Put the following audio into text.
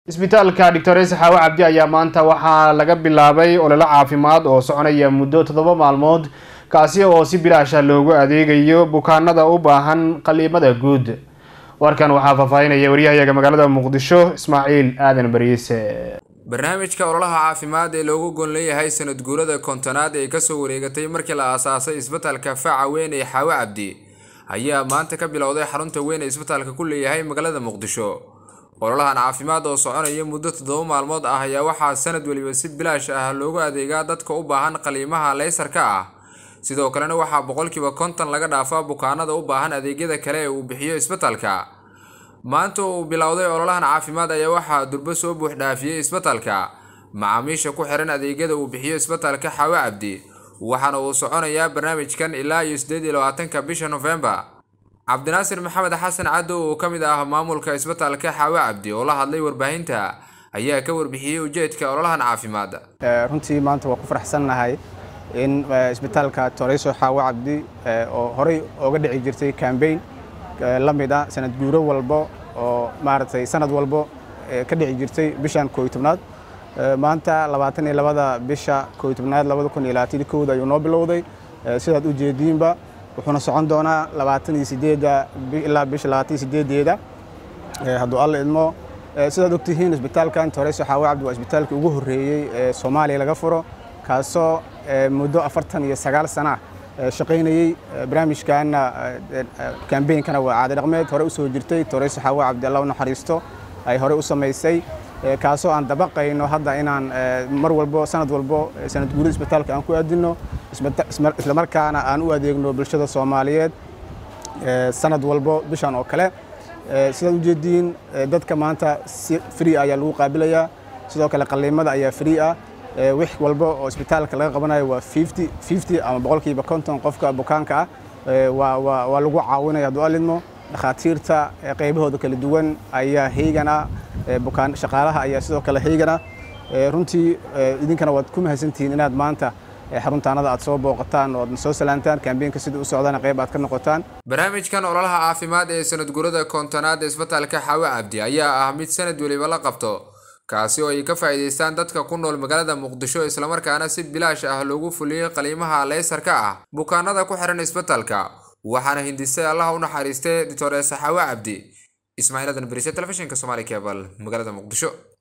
isbitaalka doctores xaawo cabdi ayaa maanta waxaa laga bilaabay ololo caafimaad oo soconaya muddo toddoba maalmood kaasi oo si bilaasha loogu adeegayo bukaanada u baahan qaliimada guud warkan waxaa faahfaahinaya waryahayaga magaalada muqdisho ismaaciil aadan bariise barnaamijka ololaha caafimaad ee loogu gon leeyahay sanad guurada kontonaad ee kasoo wareegatay markii la aasaasay isbitaalka faca weyn ee xaawo cabdi ayaa maanta ka bilowday xarunta weyn ee isbitaalka ku leeyahay magaalada muqdisho ololahan caafimaad oo soconaya muddo toddoba maalmood ah ayaa waxaa sanad weliba si bilaash ah loogu adeegaa dadka u baahan qaliimaha leysarka ah sidoo kalena waxaa boqolkiiba konton laga dhaafaa bukaanada u baahan adeegyada kale ee uu bixiyo isbitaalka maanta uu bilowday ololahan caafimaad ayaa waxaa durbo soo buuxdhaafiyey isbitaalka macaamiisha ku xiran adeegyada uu bixiyo isbitaalka xaawo cabdi waxaana uu soconayaa barnaamijkan ilaa iyo sideed iyo labaatanka bisha nofembar cabdinaasir maxamed xasan caddo oo ka mid ah maamulka isbitaalka xaawo cabdi oo la hadlay warbaahinta ayaa ka warbixiyey ujeedka ololahan caafimaad runtii maanta waa ku faraxsannahay in isbitaalka toreyso xaawo cabdi oo horey ooga dhici jirtay cambaign la mid ah sanad guuro walbo oo maaragtay sanad walbo ka dhici jirtay bishan kooy tobnaad maanta labaatan iyo labada bisha kooy tobnaad labada kun iyo labaatan iyo kowda ayuu noo bilowday sidaad u jeediinba wuxuuna socon doonaa labaatan iyo sideedda ilaa bisha labaatan iyo sideedeeda hadduu alla idmo sidaad ogtihiin isbitaalkan toreyso xaawo cabdi waa isbitaalkii ugu horreeyey ee soomaaliya laga furo kaasoo muddo afartan iyo sagaal sana shaqaynayey barnaamijkaana kambeynkana waa caadi dhaqmeed hore u soo jirtay toreyso xaawo cabdi alla u naxariisto ay hore u samaysay kaasoo aan dabaqayno hadda inaan mar walbo sanad walbo sanad guurida isbitaalka aan ku aadino islamarkaana aan u adeegno bulshada soomaaliyeed sanad walbo bishan oo kale sidaad ujeediin dadka maanta si free ayaa lagu qaabilayaa sidoo kale qaliimada ayaa free ah wix walba oo isbitaalka laga qabanayo waa fifty ama boqolkiiba konton qofka bukaanka ah waa lagu caawinaya hadduu alidmo dhakhaatiirta qaybahooda kala duwan ayaa heygana bukaan shaqaalaha ayaa sidoo kale heygana runtii idinkana waad ku mahadsantihiin inaad maanta xaruntaanada aad soo booqataan oo aad soo salaantaan kambeynka sida u socdana qayb aad ka noqotaan barnaamijkan ololaha caafimaad ee sanad gurada kontonaad ee isbitaalka xaawo cabdi ayaa ah mid sanad weliba la qabto kaasi oo ay ka faa'iidaystaan dadka ku nool magaalada muqdisho islamarkaana si bilaash ah loogu fuliyey qaliimaha leysarka ah bukaanada ku xiran isbitaalka waxaana hindisay allaha u naxariistay dictores xaawo cabdi ismaaciil adan berise telefishinka somaali kebal magaalada muqdisho